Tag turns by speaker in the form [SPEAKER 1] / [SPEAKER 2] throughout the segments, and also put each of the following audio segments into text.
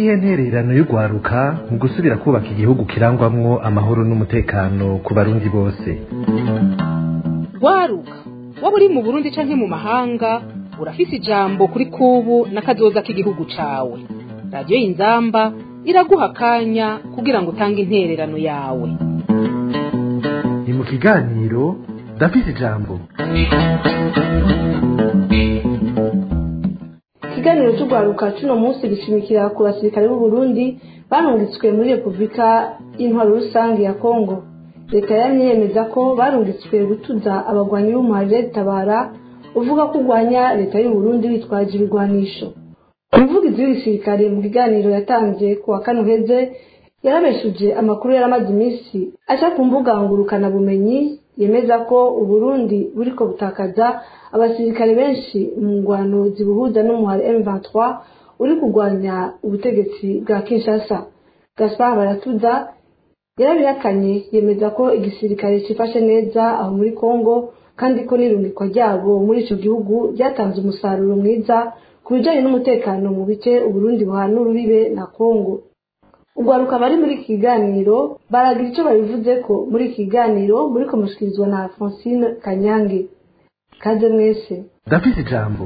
[SPEAKER 1] niyihe ntererano y'urwaruka mu gusubira kubaka igihugu kirangwamwo amahoro n'umutekano ku barundi bose
[SPEAKER 2] rwaruka waba uri mu burundi canke mu mahanga urafise ijambo kuri kubu n'akazoza k'igihugu cawe radiyo y'inzamba iraguha akanya kugira ngo utange intererano yawe
[SPEAKER 1] ni mu kiganiro ndafise ijambo
[SPEAKER 3] ikiganiro cy'urwaruka cy'uno munsi gishimikira ku basirikare b'u Burundi barungitswe muri repubulika y'intwaro rusange ya kongo leta yamye yemeza ko barungitswe gutuza abagwanyi b'umuharire tabara uvuga ko urwanya leta y'u Burundi bitwaje ibigwanisho umuvugizi w'igisirikare mu kiganiro yatanze ku wa kane uheze yarabeshuje amakuru yaramaze iminsi aca ku mbuga ngurukanabumenyi yemeza ko uburundi buriko butakaza abasirikare benshi mu ngwano zibuhuza n'umuhari M23 uri kurwanya ubutegetsi bwa Kinshasa Gaspard Baratuza yarabihakanye yemeza ko igisirikare cifashe neza aho muri Congo kandi ko n'irungikwa ryabo muri ico gihugu ryatanze umusaruro mwiza ku bijanye n'umutekano mu bice Uburundi buhana urubibe na Congo urwaruka bari muri iki kiganiro baragira icyo babivuze ko muri iki kiganiro muri komushikirizwa na Francine Kanyange kaze mwese
[SPEAKER 1] ndafise ijambo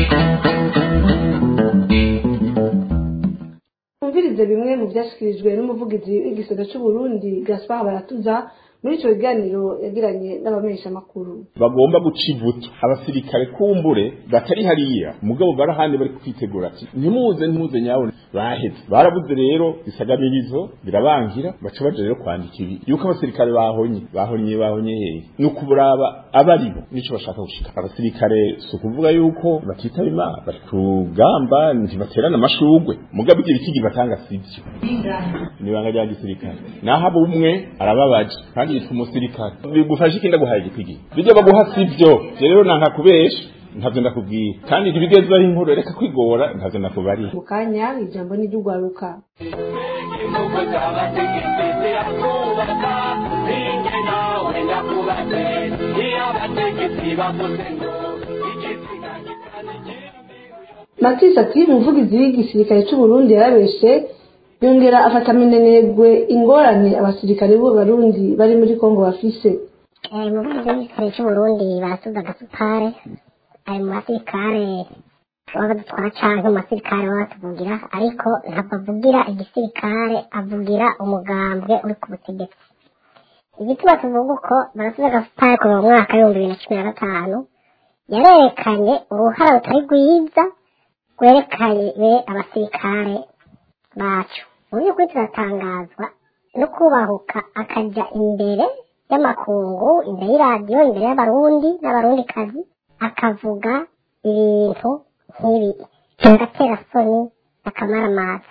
[SPEAKER 3] twumvirize bimwe mu byashyikirijwe n'umuvugizi w'igisata cy'u Burundi Gaspard Baratuza muri icyo kiganiro yagiranye n'abamenyeshamakuru
[SPEAKER 4] bagomba guca ivutu abasirikare kumbure batari hariya mugabo barahandi bari kwitegura ati ntimuze ntimuze nyabona baheze barabuze rero isagamirizo birabangira baca baje rero kwandika ibi yuko abasirikare bahonye bahonye bahonye hehe ni ukuburaba abaribo nico bashaka gushika abasirikare si ukuvuga yuko batitaba imana bari ku rugamba ntibaterana amashurwe mugabo ibyo bitigi batanga sivyo ni ibanga rya gisirikare naho abo umwe arababaje kandi yitwa umusirikare bigufasha iki ndaguhaye igipigi bijya baguha sivyo je rero nanka kubesha ntavyo ndakubwira kandi ntibigeze bari inkuru reka kwigora ntavyo ndakubariye
[SPEAKER 3] mu kanya ijambo ni ry'urwaruka matisi ati umuvugizi w'igisirikare cy'u Burundi yarabeshe yongera afata minenegwe ingorane abasirikare b'u Burundi bari muri Kongo bafise
[SPEAKER 5] umuvugizi w'igisirikare cy'u Burundi barasubiza agasupare ari mu basirikare baba dutwara canke mu basirikare baba batuvugira ariko ntabwo avugira igisirikare avugira umugambwe uri ku butegetsi igituma tuvuga uko barasubiza agasupare kuva mu mwaka w'ibihumbi bibiri na cumi na gatanu yarerekanye uruhara rutari rwiza rwerekanye abasirikare bacu mu by'ukuri turatangazwa no kubahuka akajya imbere y'amakungu imbere y'iradiyo imbere y'abarundi n'abarundikazi akavuga ibintu nk'ibi agatera soni n'akamaramaza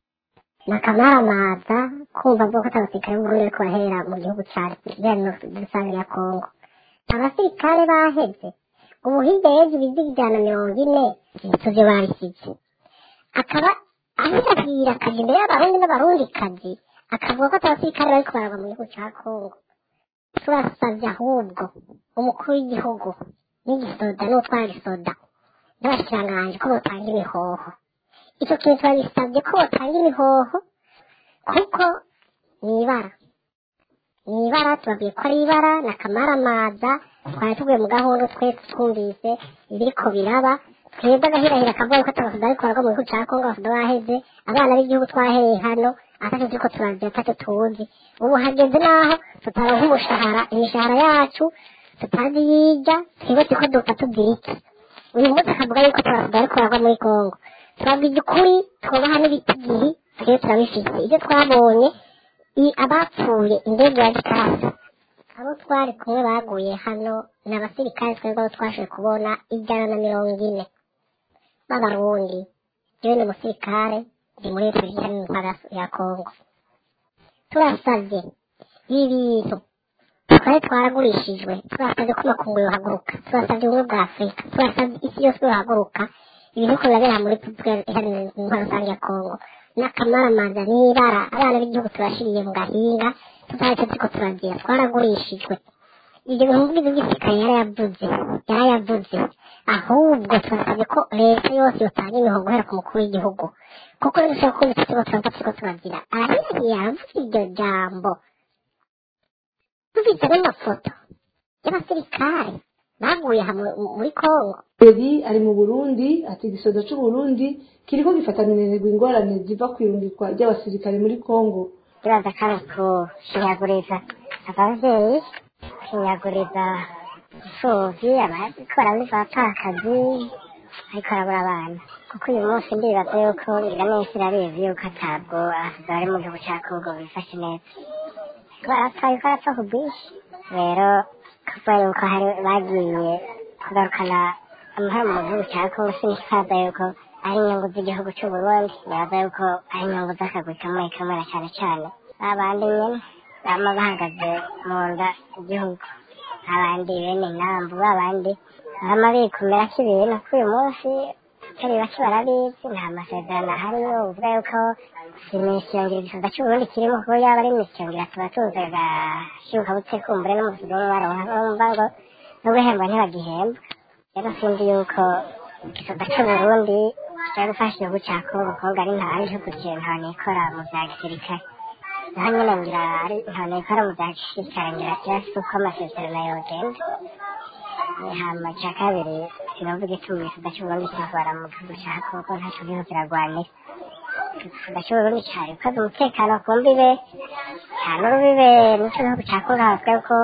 [SPEAKER 5] ni akamaramaza kumva avuga ko atabasirikare b'uburundi ariko barahera mu gihugu cyacu rusange ya kongo abasirikare baheze ubu hirya y'ejo ibiziga ijana na mirongo ine tuvyo babisize akaba ahirahira akaja imbere y'abarundi n'abarundikazi akavuga ko atabasirikare bariko baragwa mu gihugu ca kongo turasavye ahubwo umukuru w'igihugu n'igisoda n'utwara gisoda n'abashikiranganji ko botanga imihoho ico kintu turabisavye ko botanga imihoho kuko ni ibara ni ibara tubabwiye ko ari ibara ni akamaramaza twari tuvuye mu gahunda twese twumvise ibiriko biraba twebwe agahirahira akavuga ko atabasoda ariko baragwa mu gihugu ca kongo abasoda baheze abana b'igihugu twahereye hano atatu turiko turazira atatu tuzi ubu hageze naho tutaronka umushahara imishahara yacu tutazi yija twebwe turiko dupfa tuzirike uyu munsi akavuga yuko turasoda ariko baragwa muri kongo turabwije ukuri twubaha n'ibitigiri twebwe turabifise ivyo twabonye abapfuye indege ya gikasa abo twari kumwe baguye hano ni abasirikare twebwe abo twashoboye kubona ijana na mirongo ine b'abarundi jewe ni umusirikare ndi muri repubulika y'intara ya kongo turasavye ibi bintu twari twaragurishijwe turasavye ko amakungu yohaguruka turasavye ubumwe bwa afurika turasavye isi yose yohaguruka ibintu ko birabera muri repubulika iharanira intwaro rusange ya kongo n'akamaramaza n'ibara abana b'igihugu turashiriye mu gahinga tutari tuzi ko turagira twaragurishijwe ibyo bihugu by'igisirikare yarayavuze yarayavuze ahubwo turasabye ko leta yose yotanga imihogo guhera ku mukuru w'igihugu kuko rero dushobora kumva turiko turava turiko turagira arahiye yavuze iryo jambo tuvize n'amafoto y'abasirikare baguye hamwe muri kongo
[SPEAKER 3] Beri ari mu Burundi ati igisoda c'u Burundi kiriko gifatanirwa ingorane ziva kwirungikwa ry'abasirikare muri Kongo
[SPEAKER 5] turaza kandi kushinyaguriza abavyeyi kushinyaguriza imfuvyi abakora muri bapfakazi ariko arabura abana kuko uyu munsi ndibaza yuko ngira nese irabizi yuko atabwo abasigaye bari mu gihugu ca kongo bifashe neza ko arapfa yuko arapfa ku bwinshi rero kuva yuko hari bagiye kugarukana amahoro mu gihugu ca kongo sinikibaza yuko ari inyungu z'igihugu c'uburundi nibaza yuko ari inyungu z'akagwi kamwe kamwe na cane cane abandi nyene bama bahagaze mu nda igihugu abandi bene inambu babandi bama bikumira k'ibintu k'uyu munsi atari bake barabizi nta masezerano ahariyo uvuga yuko imishyongero igisoda c'uburundi kirimo kuko yaba ari imishyongero tuba tuzi agashibuka butse kumbure n'umusigo baronka bumva ngo n'uguhembwa ntibagihembwa rero sinzi yuko igisoda c'uburundi kijya gufasha igihugu ca kongo kongo ari nta ari igihugu kintu nikora mu vya gisirikare naho nyene ngira ari nta nikora mu vya gisirikare ngira kirasi uko amasezerano yogenda hama ca kabiri sinovuga ituma igisoda c'uburundi kivara mu gihugu ca kongo ntaco kiriko kiragwanira igisoda c'uburundi cari gukaza umutekano ku mbibe nta n'urubibe n'ico gihugu ca kongo havuga ko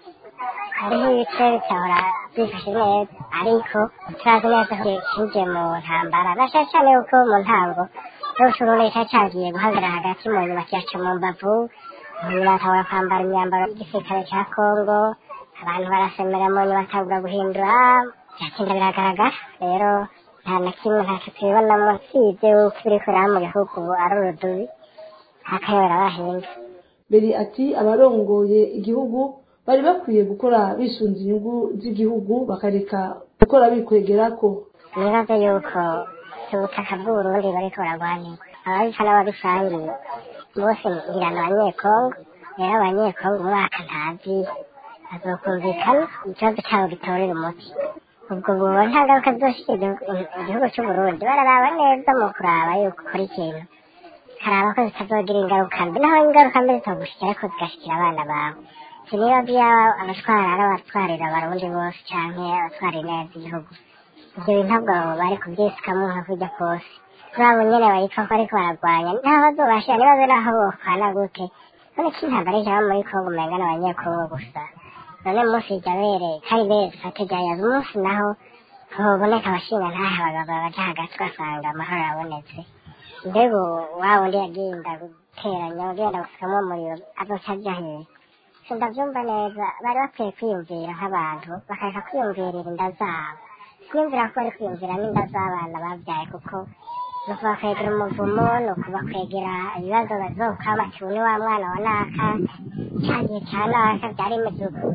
[SPEAKER 5] hariho ibice bitahora byifashe neza ariko turazi neza ko cinjiye mu ntambara na cane cane yuko mu ntango n'ubucurundi cari cagiye guhagarara hagati mu nyuma kiyaca mu mbavu umuntu atahora kwambara imyambaro y'igisirikare ca kongo abantu barasemera mu nyuma batangura guhindura byatinda biragaragara rero nta na kimwe ntacyo tubibonamo usibye yuko ibiriko biraba mu gihugu ubu ari urudubi hakayobera bahinga
[SPEAKER 3] Beri ati abarongoye igihugu bari bakwiye gukora bisunze inyungu z'igihugu bakareka gukora bikwegerako
[SPEAKER 5] nibaza yuko ubutaka bw'uburundi bariko baragwanirwa ababisa n'ababisangiye bose ngira ni abanyekongo rero abanyekongo umwaka ntazi bazokumvikana ikibazo cabo gitorera umuti ubwo buba nta ngaruka zoshikira igihugu c'uburundi bararaba neza mu kuraba yuko ukora ikintu karaba ko zitazogira ingaruka mbi naho ingaruka mbi zitogushikira ariko zigashikira abana bawe siniba vyaba abatwara ari abatwarira abarundi bose canke abatwarira neza igihugu ivyo bintu ntabwo bari kuvyisikamwo nka kurya kose babo nyene bariko ko bariko baragwanya naho bazobashira nibaze naho bokwana gute none ko intambara ijaba muri kongo umenga n'abanyekongo gusa none munsi irya bere kari bere dufate ryayaza umunsi naho hoboneka abashinga ntahe abagabo baja hagati ugasanga amahoro arabonetse mbega wa wundi yagenda guteranya ugenda gusukamwo umuriro azoca aja hehe sindavyumva neza bari bakwiye kwiyumvira nk'abantu bakareka kwiyumvirira inda zabo siniyumvira ko bari kwiyumvira n'inda z'abana babyaye kuko ni ukubakwegera umuvumo ni ukubakwegera ibibazo bazokama tuni wa mwana wa naka ca gihe ca naka vyari bimeze uku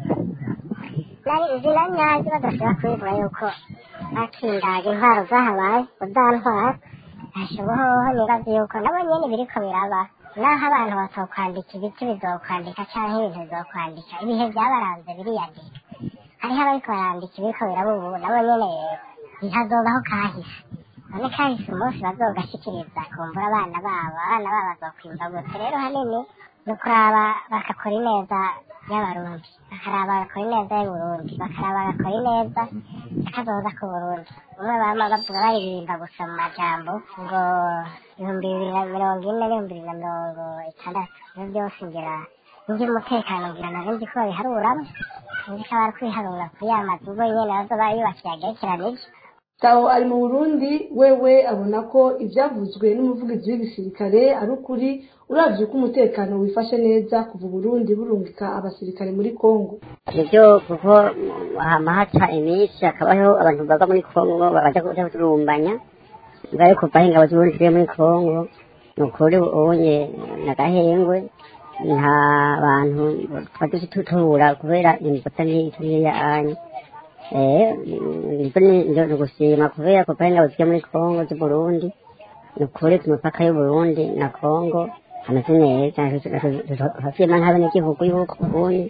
[SPEAKER 5] nari izina nyazi badashobora kubivuga yuko bakindaga intwaro zahabaye uzantwara hashoboho nibaza yuko nabo nyene biriko biraba naho abantu batokwandika ibiti bizokwandika canke ibintu bizokwandika ibihe vyabaranze biriyandika hariho abariko barandika ibiriko biraba ubu nabo nyene ntihazobaho kahise none kahise umunsi bazogashikiriza kumbura abana babo abana babo bazokwimva gute rero hanini ni ukuraba bagakora ineza y'abarundi bakaraba bagakora ineza y'uburundi bakaraba bagakora ineza y'akazoza k'uburundi umwe bama bavuga baririmba gusa mu majambo ngo ibihumbi bibiri na mirongo ine n'ibihumbi bibiri na mirongo itandatu ivyo byose ngira ivy'umutekano ngira nari nzi ko babiharuramo nzi ko bari kwiharura kuri ya mazu bo nyene bazoba yubakiye agerekeranije
[SPEAKER 3] Tawo ari mu Burundi wewe abona ko ivyavuzwe n'umuvugizi w'igisirikare ari ukuri uravye uko umutekano wifashe neza kuva Burundi burungika abasirikare muri Kongo
[SPEAKER 6] nivyo kuko hama haca iminsi hakabaho abantu bava muri kongo baja kuja kurumbanya ngayo kuva aho ingabo z'uburundi ziri muri kongo ni ukuri ubunye nagahengwe nta bantu twaje tutubura kubera imipaka ntiriya anya ibyo ni ugushima kubera kuva aho ingabo ziri muri kongo z'uburundi ni ukuri ku mipaka y'uburundi na kongo hameze neza hafiyemo nk'abenegihugu y'uko ubundi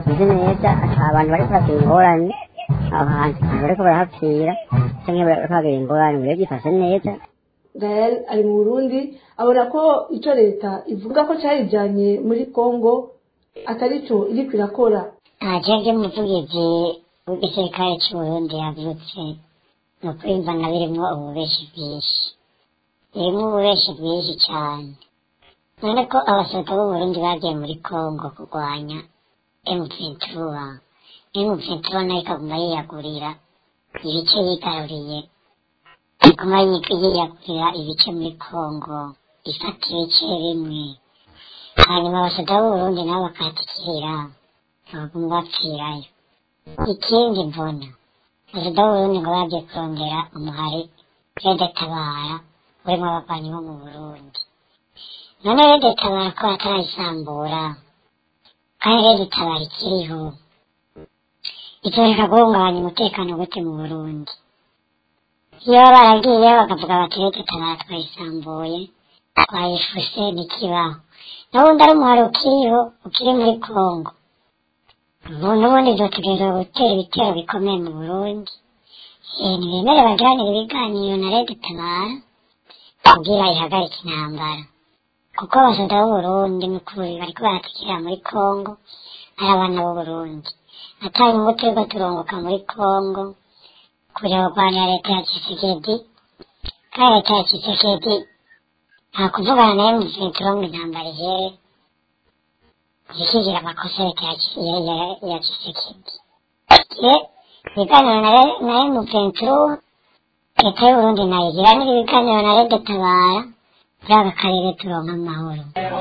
[SPEAKER 6] kimeze neza abantu bari kuhagira ingorane aho hantu abantu bariko barahapfira canke bariko bahagira ingorane biba byifashe neza
[SPEAKER 3] gael ari mu burundi abona ko icyo leta ivuga ko cyayijyanye muri congo atari cyo iri kwirakora
[SPEAKER 5] ntajyaga umuvugizi w'igisirikare cy'uburundi yavutse ni ukuri mbona birimo ububeshi bwinshi birimo ububeshi bwinshi cyane none ko abasohoka b'uburundi bagiye muri congo kurwanya emuventura emuventura nayo ikaguma yiyagurira ibice yigaruriye iguma yiyagurira ibice muri congo ifata ibice bimwe hanyuma abasohoka b'uburundi nabo bakatikirira baguma bapfirayo ikindi mbona perezida w'uburundi ngo bagiye kurondera umuhari rede tabara urimo abarwanyi bo mu burundi none rede tabara ko batarayisambura kandi rede tabara ikiriho itoreka guhungabanya umutekano gute mu burundi iyo baba baragiye bakavuga bati rede tabara twayisambuye twayifuse ntikibaho n'ubundi ari umuhari ukiriho ukiri muri kongo n'ubundi dutegerezwa gutera ibitero bikomeye mu burundi ntibemere bagiranira ibiganiro na leta itabara kugira ihagarike intambara kuko abasoda b'uburundi n'ukuri bariko baratikira muri kongo ari abana b'uburundi atari ngo turiko turongoka muri kongo kuja kurwanira leta ya kisekedi kandi leta ya kisekedi nta kuvugana nayo muviturongo intambara ihere zikigira amakosa leta ya kisekedi ibiganiro na emuventuro leta y'uburundi nayigira niba ibiganiro na rede tabara muri aka karere turonka amahoro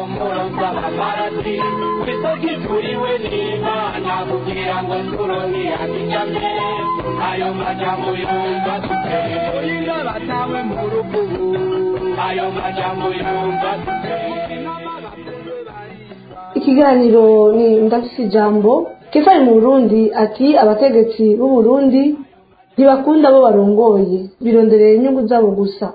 [SPEAKER 3] ikiganiro ni ndafise ijambo kefa ari mu burundi ati abategetsi b'u Burundi ntibakunda abo barongoye bironderera inyungu zabo gusa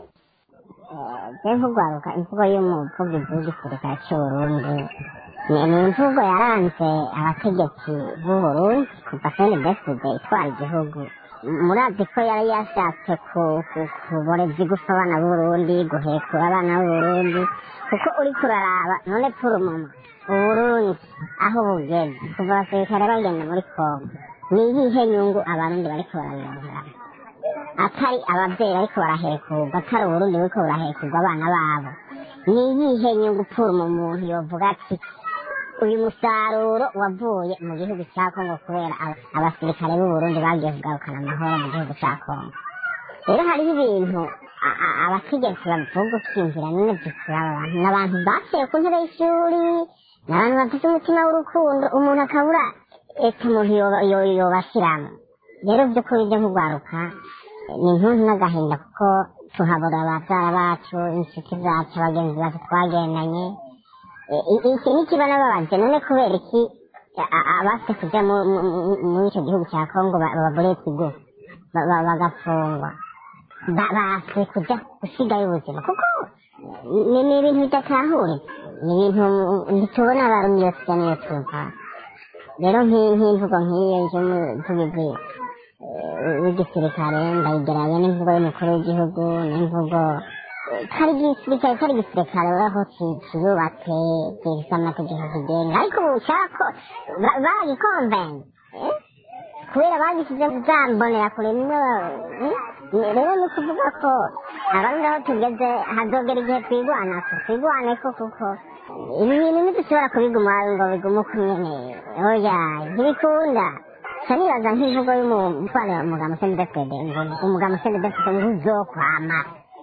[SPEAKER 5] je nkugwaruka imvugo y'umuvugizi w'igisirikare c'uburundi ni ni imvugo yaranze abategetsi b'uburundi kuva kene deside itwara igihugu murazi ko yari yashatse ku- ku- kuboreza igufa abana b'uburundi guhekura abana b'uburundi kuko uriko uraraba none purumuma uburundi aho bugeze kuva abasirikare bagenda muri kongo ni iyihe nyungu abarundi bariko barabironkeramo atari abavyeyi bariko barahekurwa atari uburundi buriko burahekurwa abana babo ni iyihe nyungu puruma umuntu yovuga ati uyu musaruro wavuye mu gihugu cya kongo kubera aba- abasirikare b'uburundi bagiye kugarukana amahoro mu gihugu cya kongo rero hariho ibintu a- a- abategetsi bavuga ukinjira nyine zikuraba abantu ni abantu baciye ku ntebe y'ishuri ni abantu bafite umutima w'urukundo umuntu akabura eka umuntu yoba- yo- yobashiramo rero by'ukuri byo nk'urwaruka ni intuntu n'agahinda kuko tuhabura ababyara bacu inshuti zacu abagenzi bacu twagendanye I- i- iki ni kibanababaje none kubera iki a- a- abafite kuja mu- mu- mu- muri icyo gihugu cya kongo ba- babure ikigo ba- ba- bagafungwa Ba- base kuja gusigayo ubuzima kuko ni ni ibintu bidatahuritse ni ibintu ntitubona abarundi iyo tujya niyo tuva rero nk'i- nk'imvugo nk'iyo y'umuvugizi eh, w'igisirikare ndayigeranye n'imvugo y'umukuru w'igihugu n'imvugo eh, kari igisirikare kari igisirikare aho ki- kiyubatse gifite amategeko kigenga ariko ubu ushaka ba- baragikonvenye eh? kubera bagishyize zambonera kure nimwe rero ni ukuvuga ko abarundi aho tugeze hazogera igihe twigwanako twigwaneko kuko ibi bintu ntidushobora kubiguma ngo bigume uko nyene oya ntibikunda ca nibaza nk'imvugo y'umutware umugabo sendefede ngo umugabo sendefede ngo uzokwama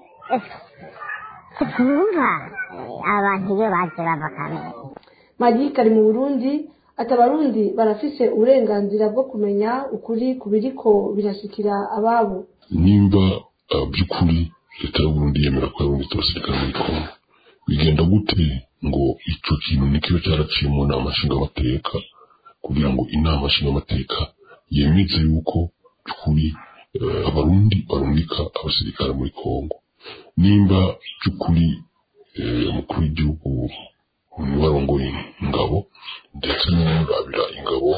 [SPEAKER 5] twumva abantu iyo baje bava kamere
[SPEAKER 3] magike ari mu burundi ati abarundi barafise uburenganzira bwo kumenya ukuri ku biriko birashikira ababo
[SPEAKER 7] nimba uh, by'ukuri leta y'uburundi yemera ko yarungitse abasirikare muri kongo bigenda gute ngo ico kintu nikiba cyaraciye mu nama nshingamateka kugira ngo inama nshingamateka yemeze yuko by'ukuri uh, abarundi barungika abasirikare muri kongo nimba by'ukuri eh, umukuru w'igihugu niwe arongoye ingabo ndetse n'urabira ingabo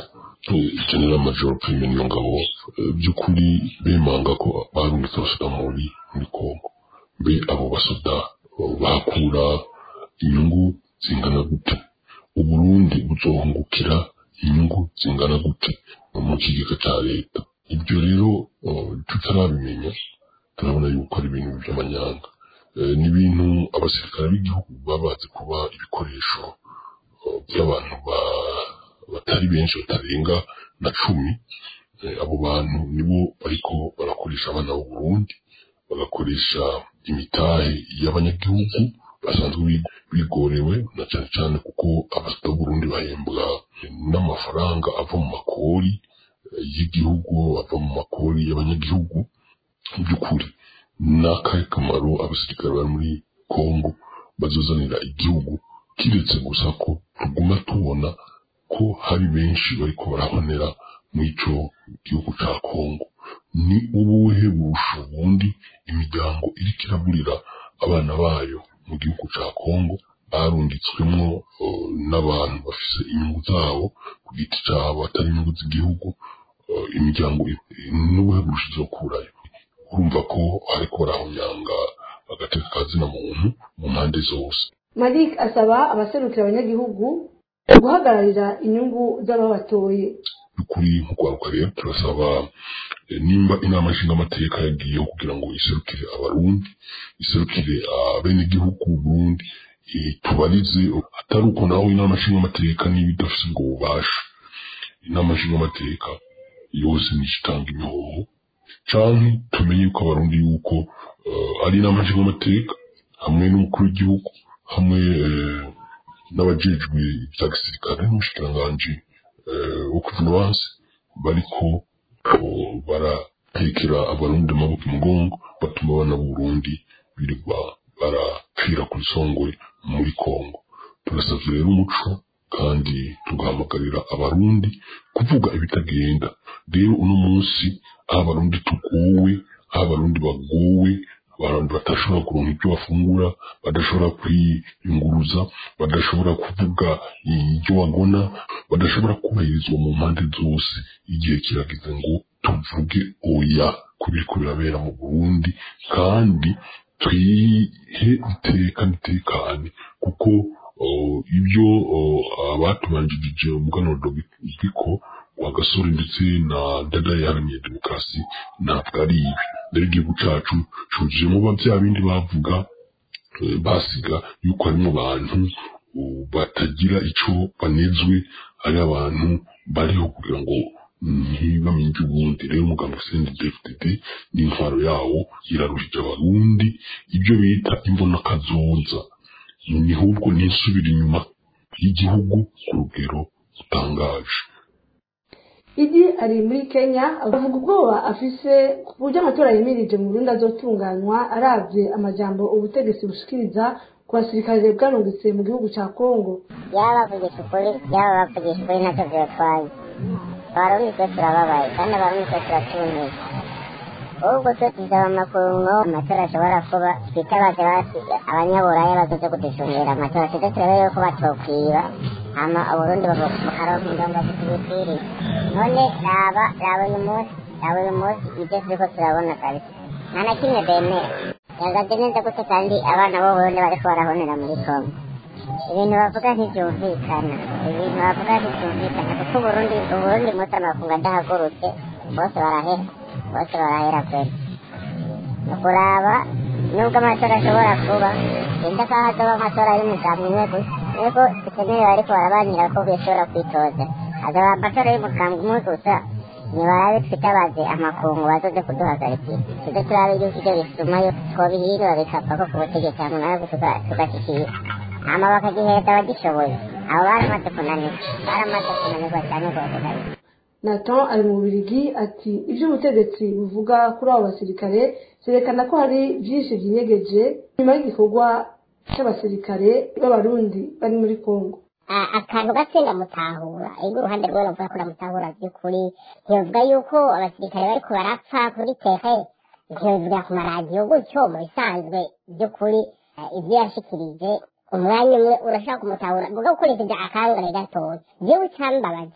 [SPEAKER 7] general major prime niyo ngabo eh, by'ukuri bemanga ko barungitse abasoda muri muri kongo mbe abo basoda eh, bahakura inyungu zingana gute uburundi buzohungukira inyungu zingana gute mu kigega cya leta ibyo rero eh, tutarabimenya turabona yuko ari ibintu by'amanyanga Eh, ni ibintu abasirikare b'igihugu baba bazi kuba ibikoresho eh, by'abantu ba- batari benshi batarenga na cumi Eh, abo bantu nibo bariko barakoresha abana b'u Burundi bagakoresha imitahe y'abanyagihugu basanzwe big- bigorewe na cyane cyane kuko abasita b'Uburundi bahembwa n'amafaranga ava mu makori eh, y'igihugu ava mu makori y'abanyagihugu mu by'ukuri ni akahe kamaro abasirikare bari muri kongo bazozanira igihugu kiretse gusa ko tuguma tubona ko hari benshi bariko barabonera muri ico gihugu ca kongo ni ubuhe busho bundi imiryango iriko iraburira abana bayo mu gihugu ca kongo barungitswemwo eh, n'abantu bafise inyungu zabo ku giti cabo atari inyungu z'igihugu eh, imiryango i- n'ubuhe busho izokurayo urumva ko ariko barahonyanga agateka ka zina muntu mu mpande zose
[SPEAKER 3] malik asaba abaserukira abanyagihugu guhagararira inyungu z'ababatoye
[SPEAKER 7] kuri nk'urwaruka rero turasaba eh, nimba inama nshingamateka yagiyeho kugira ngo iserukire abarundi iserukire abenegihugu Burundi eh, tubarize atari uko naho inama nshingamateka niba idafise ubwo bubasha inama nshingamateka yose nishitanga imihoho canke tumenye yuko abarundi yuko eh, ari inama nshingamateka hamwe n'umukuru w'igihugu hamwe eh, n'abajejwe ibya gisirikare n'umushikiranganji eh, wo kuvunabansi bariko oh, baratekera abarundi amaboko imugongo batuma abana b'uburundi birirwa barapfira ku isongwe muri kongo turasavye rero umuco kandi tugahamagarira abarundi kuvuga ibitagenda rero uno munsi aho abarundi tugowe aho abarundi bagowe abantu badashobora kuronka ibyo bafungura badashobora kwiyunguruza badashobora kuvuga ibyo babona badashobora kubahirizwa mu mpande zose igihe kirageze ngo tuvuge oya ku biriko birabera mu burundi kandi twihe iteka n'itekane kuko oh, ibyo oh, abatubanjirije umuganuro bwiko wa gasore ndetse na dada yaharaniye demokarasi ntabwo ari ibi rero igihugu cacu cujemo ba bya bindi bavuga eh, basiga yuko harimo abantu uh, batagira ico banezwe ari abantu bariho kugira ngo ntibamenye ubundi rero umugambi sendi dfdd n'intwaro yawo iraruhije abarundi ibyo bita imbonakazoza ni ahubwo nisubira inyuma y'igihugu ku rugero rutangaje
[SPEAKER 3] idi ari muri kenya avuga ubwoba afise ku buryo amatora yimirije mu burundi azotunganywa aravye amajambo ubutegetsi bushikiriza ku basirikare bwarungitse mu gihugu ca kongo
[SPEAKER 5] yaba bavugisha ukuri yaba bavugisha ukuri ntacyo bibatwaye abarundi twe turababaye kandi abarundi twe turatumiwe ahubwo twe tuzaba amakungu amatora ashobora kuba twitabaje basi abanyaburaya bazoze kudushungera amatora tuze turebe yuko batokwiba hama uburundi bukaronka indongo zitubikwiriye none raba raba uyu munsi raba uyu munsi ibyo turiko turabona kabisa nta na kimwe bemera yagaze neza gute kandi abana b'uburundi bariko barahonera muri kongo ibintu bavuga ntibyumvikana ibintu bavuga ntibyumvikana kuko uburundi uburundi munsi amakungu adahagurutse bose barahera bose barahera kweli ni ukuraba nubwo amatora ashobora kuba genda ko hazoba amatora y'umugambi umwe gusa nubwo dukeneye bariko barabanira ko bishobora kwitoza hazaba amatora y'umugambi umwe gusa nibarabe twitabaze amakungu bazoze kuduhagarikira tuze turabe yuko ivyo bisuma yo twobihindura bikavako ku butegetsi hama nawe tugashyikira hama bakagiheza abagishoboye abo baramaze kunanirwa baramaze kunanirwa cyane rwose kabisa
[SPEAKER 3] nathan ari mu bubirigi ati ibyo ubutegetsi buvuga kuri abo basirikare byerekana ko hari byinshi byinyegeje nyuma y'igikorwa cy'abasirikare b'abarundi bari muri kongo
[SPEAKER 5] A- akantu gake ndamutahura ego uruhande rwe bavuga ko ndamutahura by'ukuri ntibavuga yuko abasirikare bariko barapfa kuri tehe ntibavuga ku maradiyo gutyo mu bisanzwe by'ukuri eh, ibyo yashikirije umwanya umwe urashobora kumutahura vuga ukoresheje akangare gatoya jewe cambabaje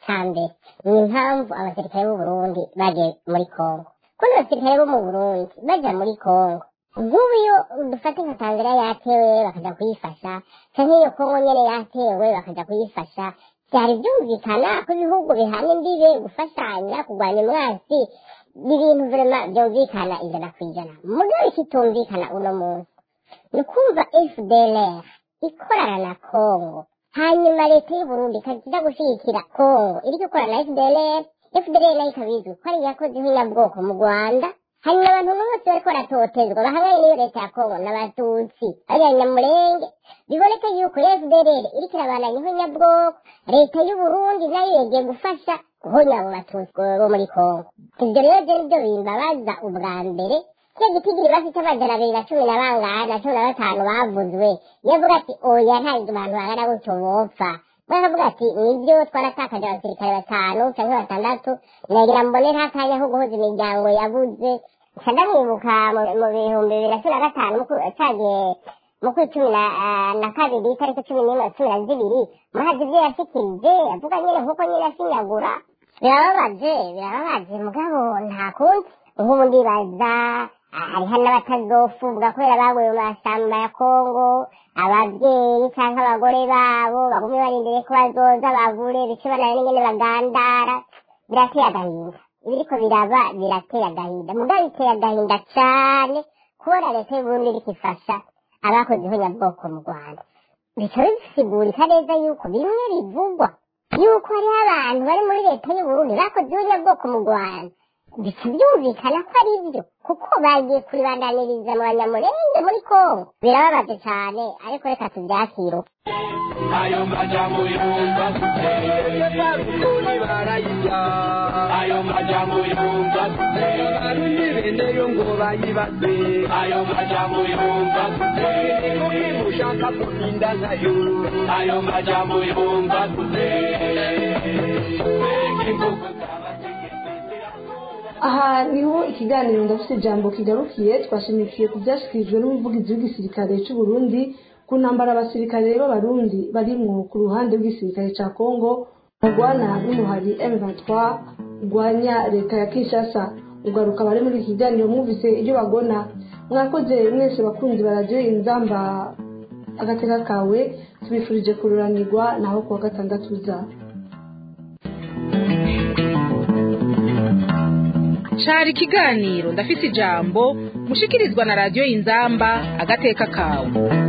[SPEAKER 5] cya mbere ni impamvu abasirikare b'u Burundi bagiye muri Kongo kuko abasirikare bo mu Burundi bajya muri Kongo nk'ubu iyo dufata nka Tanzania yatewe bakajya kuyifasha cyangwa iyo Kongo nyine yatewe bakajya kuyifasha byari byumvikana ko ibihugu bihana imbibe gufashanya kurwanya umwansi ibintu vrema byumvikana ijana ku ijana mugabo ikitumvikana uno munsi ni ukumva fdlr ikorana na kongo hanyuma leta y'uburundi ikajya gushyigikira kongo iri gukorana na fdlr fdlr nayo ikaba izwi ko ari yakoze inyabwoko mu rwanda hanyuma abantu bose bariko baratotezwa bahanganye n'iyo leta ya kongo n'abatutsi ariya nyamurenge biboneka yuko fdlr iriko irabandanyaho nyabwoko leta y'uburundi nayo yegeye gufasha guhonya abo batutsi bo muri kongo ibyo rero byo nibyo bimbabaza ubwa mbere cyo gitigiri bafite amajana abiri na cumi na bangahe na cumi na batanu bavuzwe yavuga ati oya nta abantu bangana gutyo bopfa baravuga ati nibyo twaratakaje abasirikare batanu cyangwa batandatu nagira mbonera akanya ko guhuza imiryango yabuze nca ndamwibuka mu bihumbi bibiri na cumi na gatanu cagiye mu kwezi cumi na kabiri itariki cumi n'imwe cumi na zibiri muhazi ibyo yashikirije avuga nyine nk'uko nyine ashinyagura birababaje birababaje mugabo nta kundi nk'ubu ndibaza hariho n'abatazofumbwa kubera baguye mu mashyamba ya kongo ababyeyi cyangwa abagore babo bagumye barindiriye ko bazoza bavure bice bananiwe n'ingene bagandara birateye agahinda ibiriko biraba birateye agahinda mugabo biteye agahinda cane kubona leta y'uburundi iriko ifasha abakoze ihonyabwoko mu rwanda bikaba bisigurika neza yuko bimwe bivugwa yuko hariho abantu bari muri leta y'uburundi bakoze ihonyabwoko mu rwanda bica byumvikana ko ari byo kuko bagiye kuribandaniriza mu banyamurenge muri kongo birababaje cyane ariko reka tubyakire
[SPEAKER 8] ayo majambo yumva barukuni barayirya ayo majambo yumva barundi beneyo ngo bayibaze ayo majambo yumva kuki mushaka kurinda nkayo ayo majambo yumva
[SPEAKER 3] aha niho ikiganiro ndafite ijambo kigarukiye twashimikiye ku byashyikirijwe n'umuvugizi w'igisirikare cy'u Burundi ku ntambara abasirikare b'abarundi barimwo ku ruhande rw'igisirikare cya kongo murwana n'umuhari m23 urwanya leta ya kinshasa ugaruka bari muri iki kiganiro mwumvise ibyo bagona mwakoze mwese bakunzi baradiyo inzamba agateka kawe tubifurije kururanirwa naho kuwa gatandatu uza
[SPEAKER 2] cari ikiganiro ndafise ijambo mushikirizwa na radiyo inzamba agateka kawe